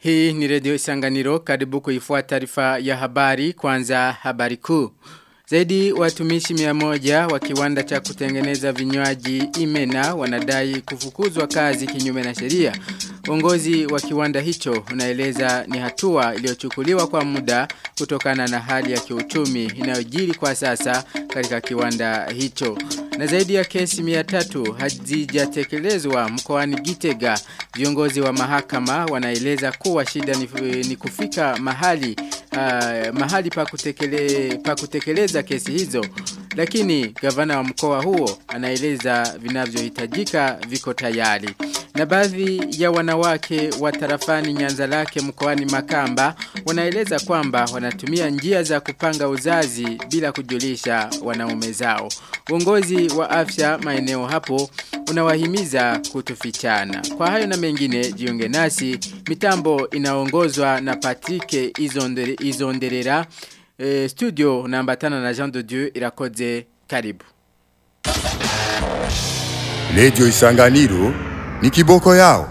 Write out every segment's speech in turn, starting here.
Hii ni redio isanganiro karibu kuifuata taarifa ya habari kwanza habari kuu. Zaidi watumishi mia moja wa kiwanda cha kutengeneza vinywaji imena wanadai kufukuzwa kazi kinyume na sheria. Uongozi wa kiwanda hicho unaeleza ni hatua iliyochukuliwa kwa muda kutokana na hali ya kiuchumi inayojiri kwa sasa katika kiwanda hicho. Na zaidi ya kesi mia tatu hazijatekelezwa mkoani Gitega. Viongozi wa mahakama wanaeleza kuwa shida ni, ni kufika mahali uh, mahali pa, kutekele, pa kutekeleza kesi hizo. Lakini gavana wa mkoa huo anaeleza vinavyohitajika viko tayari. Na baadhi ya wanawake wa tarafani nyanza lake mkoani Makamba wanaeleza kwamba wanatumia njia za kupanga uzazi bila kujulisha wanaume zao. Uongozi wa afya maeneo hapo unawahimiza kutufichana. Kwa hayo na mengine jiunge nasi mitambo inaongozwa na Patrick Izondere, Izonderera e, studio naambatana na Jean de Dieu irakoze karibu. Radio Isanganiro ni kiboko yao.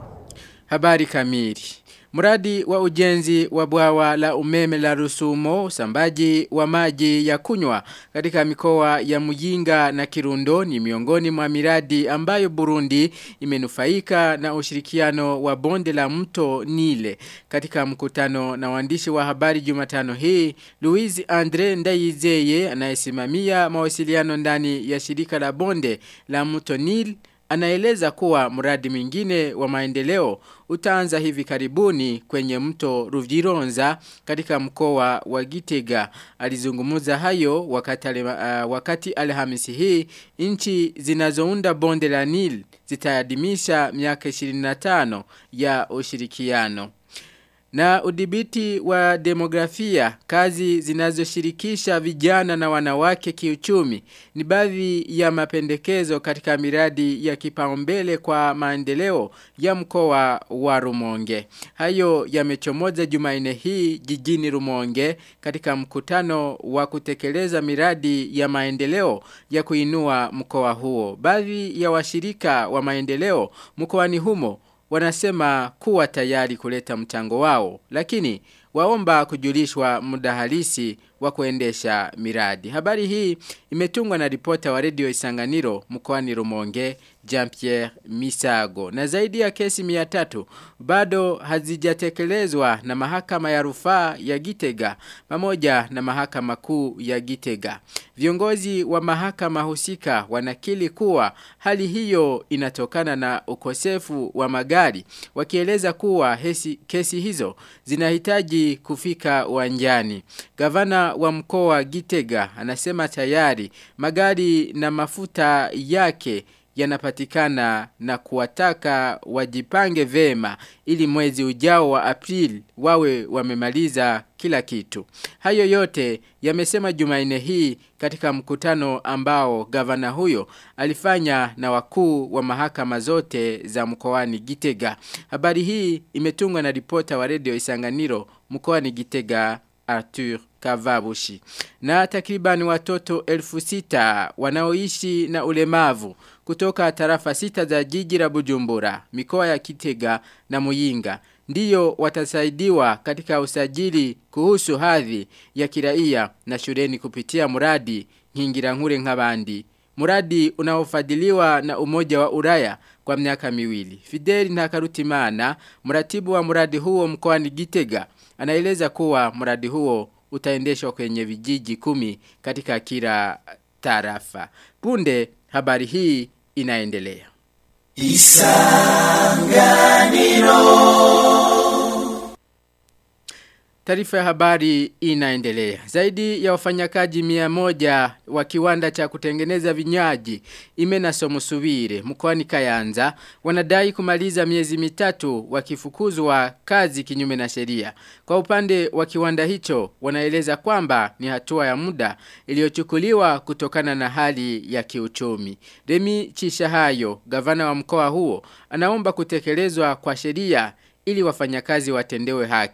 Habari kamili. Mradi wa ujenzi wa bwawa la umeme la Rusumo, usambaji wa maji ya kunywa katika mikoa ya Muyinga na Kirundo ni miongoni mwa miradi ambayo Burundi imenufaika na ushirikiano wa bonde la mto Nile. Katika mkutano na waandishi wa habari Jumatano hii, Louise Andre Ndayizeye anayesimamia mawasiliano ndani ya shirika la bonde la mto Nile Anaeleza kuwa mradi mwingine wa maendeleo utaanza hivi karibuni kwenye mto Ruvironza katika mkoa wa Gitega. Alizungumuza hayo wakati, uh, wakati Alhamisi hii nchi zinazounda bonde la Nile zitaadhimisha miaka 25 ya ushirikiano. Na udhibiti wa demografia, kazi zinazoshirikisha vijana na wanawake kiuchumi ni baadhi ya mapendekezo katika miradi ya kipaumbele kwa maendeleo ya mkoa wa Rumonge. Hayo yamechomoza Jumanne hii jijini Rumonge katika mkutano wa kutekeleza miradi ya maendeleo ya kuinua mkoa huo. Baadhi ya washirika wa maendeleo mkoani humo wanasema kuwa tayari kuleta mchango wao lakini waomba kujulishwa muda halisi wa kuendesha miradi. Habari hii imetungwa na ripota wa redio Isanganiro mkoani Rumonge Jean-Pierre Misago. Na zaidi ya kesi 300 bado hazijatekelezwa na mahakama ya rufaa ya Gitega pamoja na mahakama kuu ya Gitega. Viongozi wa mahakama husika wanakili kuwa hali hiyo inatokana na ukosefu wa magari wakieleza kuwa hesi, kesi hizo zinahitaji kufika uwanjani. Gavana wa mkoa Gitega anasema tayari magari na mafuta yake yanapatikana na kuwataka wajipange vema ili mwezi ujao wa April wawe wamemaliza kila kitu. Hayo yote yamesema Jumanne hii katika mkutano ambao gavana huyo alifanya na wakuu wa mahakama zote za mkoani Gitega. Habari hii imetungwa na ripota wa redio Isanganiro mkoani Gitega Arthur Kavabushi. Na takriban watoto elfu sita wanaoishi na ulemavu kutoka tarafa sita za jiji la Bujumbura, mikoa ya Kitega na Muyinga. Ndiyo watasaidiwa katika usajili kuhusu hadhi ya kiraia na shuleni kupitia muradi nkingira nkure nk'abandi. Muradi unaofadhiliwa na umoja wa Uraya kwa miaka miwili. Fideli Ntakarutimana, mratibu wa muradi huo mkoani Gitega, anaeleza kuwa mradi huo utaendeshwa kwenye vijiji kumi katika kila tarafa. Punde habari hii inaendelea. Isanganiro Taarifa ya habari inaendelea. Zaidi ya wafanyakaji mia moja wa kiwanda cha kutengeneza vinywaji imena somusubire mkoani Kayanza wanadai kumaliza miezi mitatu wakifukuzwa kazi kinyume na sheria. Kwa upande wa kiwanda hicho wanaeleza kwamba ni hatua ya muda iliyochukuliwa kutokana na hali ya kiuchumi. Remi Chishahayo, gavana wa mkoa huo, anaomba kutekelezwa kwa sheria ili wafanyakazi watendewe haki.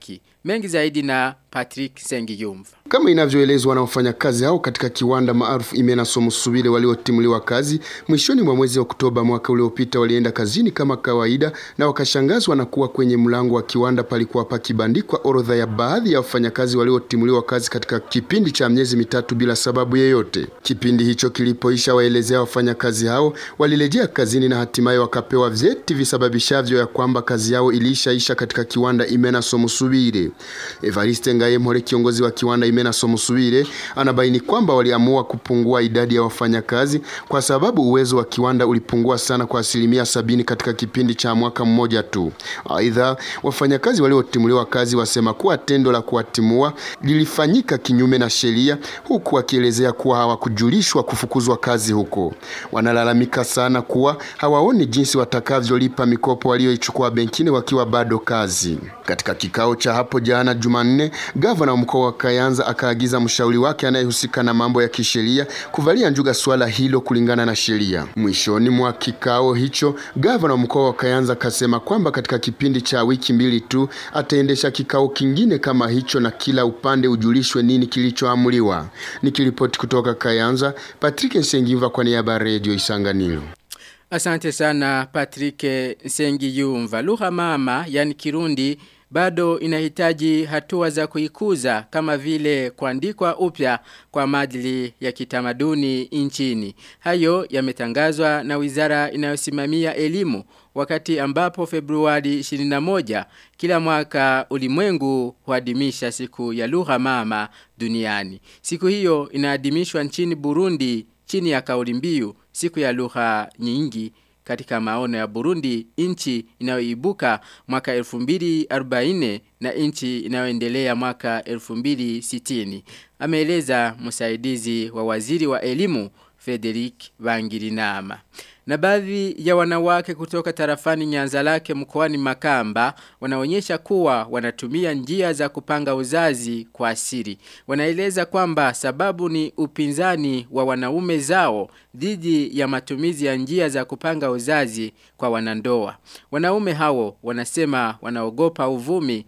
Mengi zaidi na Patrick Sengiyumva. Kama inavyoelezwa na wafanyakazi hao katika kiwanda maarufu Imena Somusubile waliotimuliwa kazi mwishoni mwa mwezi wa Oktoba mwaka uliopita, walienda kazini kama kawaida na wakashangazwa na kuwa kwenye mlango wa kiwanda palikuwa pakibandikwa orodha ya baadhi ya wafanyakazi waliotimuliwa kazi katika kipindi cha miezi mitatu bila sababu yeyote. Kipindi hicho kilipoisha, waelezea wafanyakazi hao walirejea kazini na hatimaye wakapewa vyeti visababishavyo ya kwamba kazi yao ilishaisha katika kiwanda Imena Somusubile. Evariste Ngayemhore kiongozi wa kiwanda Imena Somusubire anabaini kwamba waliamua kupungua idadi ya wafanyakazi kwa sababu uwezo wa kiwanda ulipungua sana kwa asilimia sabini katika kipindi cha mwaka mmoja tu. Aidha, wafanyakazi waliotimuliwa kazi wasema kuwa tendo la kuwatimua lilifanyika kinyume na sheria, huku wakielezea kuwa hawakujulishwa kufukuzwa kazi huko. Wanalalamika sana kuwa hawaoni jinsi watakavyolipa mikopo walioichukua benkini wakiwa bado kazi. Katika kikao cha hapo jana Jumanne, gavana wa mkoa wa Kayanza akaagiza mshauri wake anayehusika na mambo ya kisheria kuvalia njuga swala hilo kulingana na sheria. Mwishoni mwa kikao hicho, gavana wa mkoa wa Kayanza akasema kwamba katika kipindi cha wiki mbili tu ataendesha kikao kingine kama hicho na kila upande ujulishwe nini kilichoamuliwa. Nikiripoti kutoka Kayanza, Patrick Nsengiva kwa niaba ya Radio Isanganiro. Asante sana Patrick Sengiyumva. Lugha mama yani Kirundi bado inahitaji hatua za kuikuza kama vile kuandikwa upya kwa maadili ya kitamaduni nchini. Hayo yametangazwa na wizara inayosimamia elimu wakati ambapo Februari 21 kila mwaka ulimwengu huadhimisha siku ya lugha mama duniani. Siku hiyo inaadhimishwa nchini Burundi chini ya kauli mbiu siku ya lugha nyingi katika maono ya Burundi nchi inayoibuka mwaka 2040 na nchi inayoendelea mwaka 2060 ameeleza msaidizi wa waziri wa elimu Frederick Bangirinama na baadhi ya wanawake kutoka tarafani Nyanzalake mkoani Makamba wanaonyesha kuwa wanatumia njia za kupanga uzazi kwa asiri. Wanaeleza kwamba sababu ni upinzani wa wanaume zao dhidi ya matumizi ya njia za kupanga uzazi kwa wanandoa. Wanaume hao wanasema wanaogopa uvumi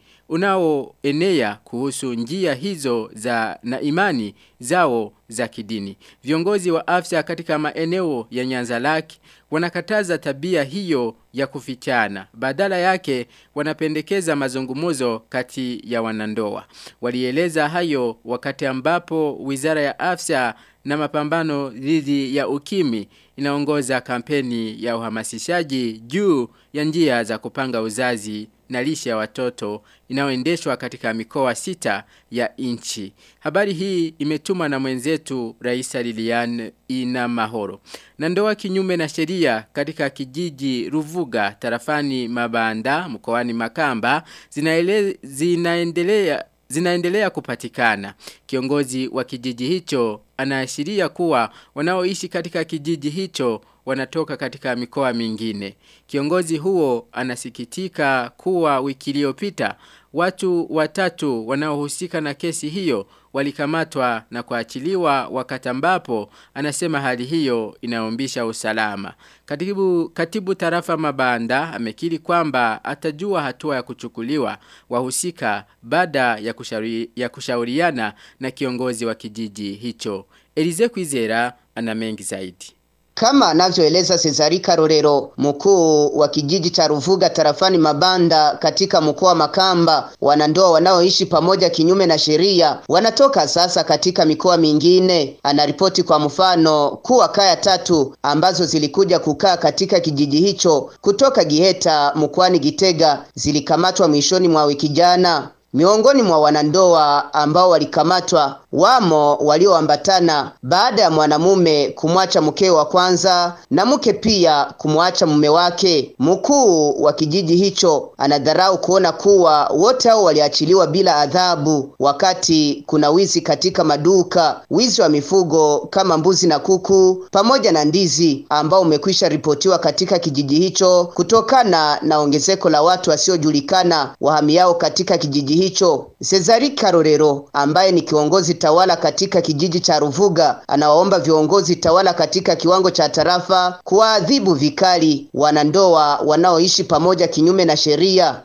unaoenea kuhusu njia hizo za na imani zao za kidini. Viongozi wa afya katika maeneo ya Nyanzalaki wanakataza tabia hiyo ya kufichana. Badala yake wanapendekeza mazungumuzo kati ya wanandoa. Walieleza hayo wakati ambapo Wizara ya Afya na mapambano dhidi ya ukimi inaongoza kampeni ya uhamasishaji juu ya njia za kupanga uzazi na lishe ya watoto inayoendeshwa katika mikoa sita ya nchi. Habari hii imetumwa na mwenzetu Raisa Lilian ina mahoro. Na ndoa kinyume na sheria katika kijiji Ruvuga tarafani Mabanda mkoani Makamba zinaele, zinaendelea zinaendelea kupatikana. Kiongozi wa kijiji hicho anaashiria kuwa wanaoishi katika kijiji hicho wanatoka katika mikoa mingine. Kiongozi huo anasikitika kuwa wiki iliyopita watu watatu wanaohusika na kesi hiyo walikamatwa na kuachiliwa wakati ambapo anasema hali hiyo inaombisha usalama. Katibu, katibu tarafa mabanda amekiri kwamba atajua hatua ya kuchukuliwa wahusika baada ya, kushauri, ya kushauriana na kiongozi wa kijiji hicho. Elize Kwizera ana mengi zaidi. Kama anavyoeleza Cesari Karorero, mkuu wa kijiji cha Ruvuga tarafani Mabanda katika mkoa wa Makamba, wanandoa wanaoishi pamoja kinyume na sheria wanatoka sasa katika mikoa mingine. Anaripoti kwa mfano kuwa kaya tatu ambazo zilikuja kukaa katika kijiji hicho kutoka Giheta mkoani Gitega zilikamatwa mwishoni mwa wiki jana. Miongoni mwa wanandoa ambao walikamatwa wamo walioambatana baada ya mwanamume kumwacha mke wa kwanza na mke pia kumwacha mume wake. Mkuu wa kijiji hicho anadharau kuona kuwa wote hao waliachiliwa bila adhabu, wakati kuna wizi katika maduka, wizi wa mifugo kama mbuzi na kuku pamoja na ndizi ambao umekwisha ripotiwa katika kijiji hicho kutokana na ongezeko la watu wasiojulikana wahamiao katika kijiji hicho. Cesari Karorero ambaye ni kiongozi tawala katika kijiji cha Ruvuga anawaomba viongozi tawala katika kiwango cha tarafa kuwaadhibu vikali wanandoa wanaoishi pamoja kinyume na sheria.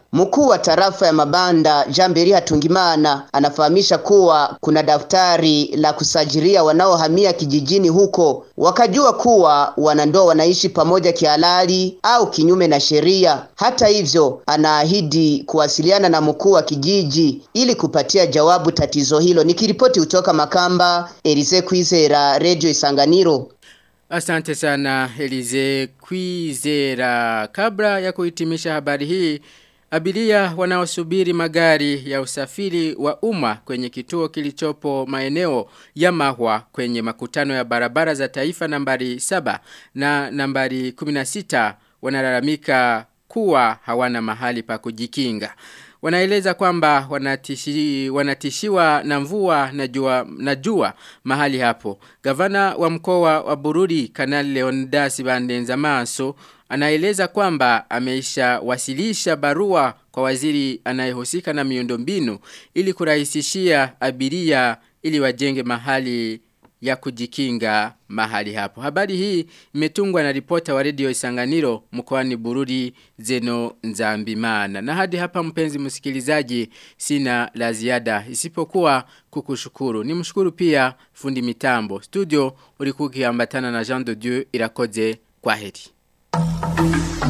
Mkuu wa tarafa ya Mabanda Jamberi Hatungimana anafahamisha kuwa kuna daftari la kusajiria wanaohamia kijijini huko, wakajua kuwa wanandoa wanaishi pamoja kihalali au kinyume na sheria. Hata hivyo, anaahidi kuwasiliana na mkuu wa kijiji ili kupatia jawabu tatizo hilo. Nikiripoti kutoka Makamba, Elise Kwizera, Radio Isanganiro. Asante sana Elize Kwizera. Kabla ya kuhitimisha habari hii, abiria wanaosubiri magari ya usafiri wa umma kwenye kituo kilichopo maeneo ya Mahwa kwenye makutano ya barabara za taifa nambari 7 na nambari 16 wanalalamika kuwa hawana mahali pa kujikinga. Wanaeleza kwamba wanatishi, wanatishiwa na mvua na jua, na jua mahali hapo. Gavana wa mkoa wa Bururi Kanali Leonidas Bandenza Maso anaeleza kwamba ameisha wasilisha barua kwa waziri anayehusika na miundombinu ili kurahisishia abiria ili wajenge mahali ya kujikinga mahali hapo. Habari hii imetungwa na ripota wa redio Isanganiro mkoani Bururi Zeno Nzambimana. Na hadi hapa mpenzi msikilizaji sina la ziada isipokuwa kukushukuru. Nimshukuru pia fundi mitambo. Studio ulikuwa ukiambatana na Jean de Dieu Irakoze kwa heri.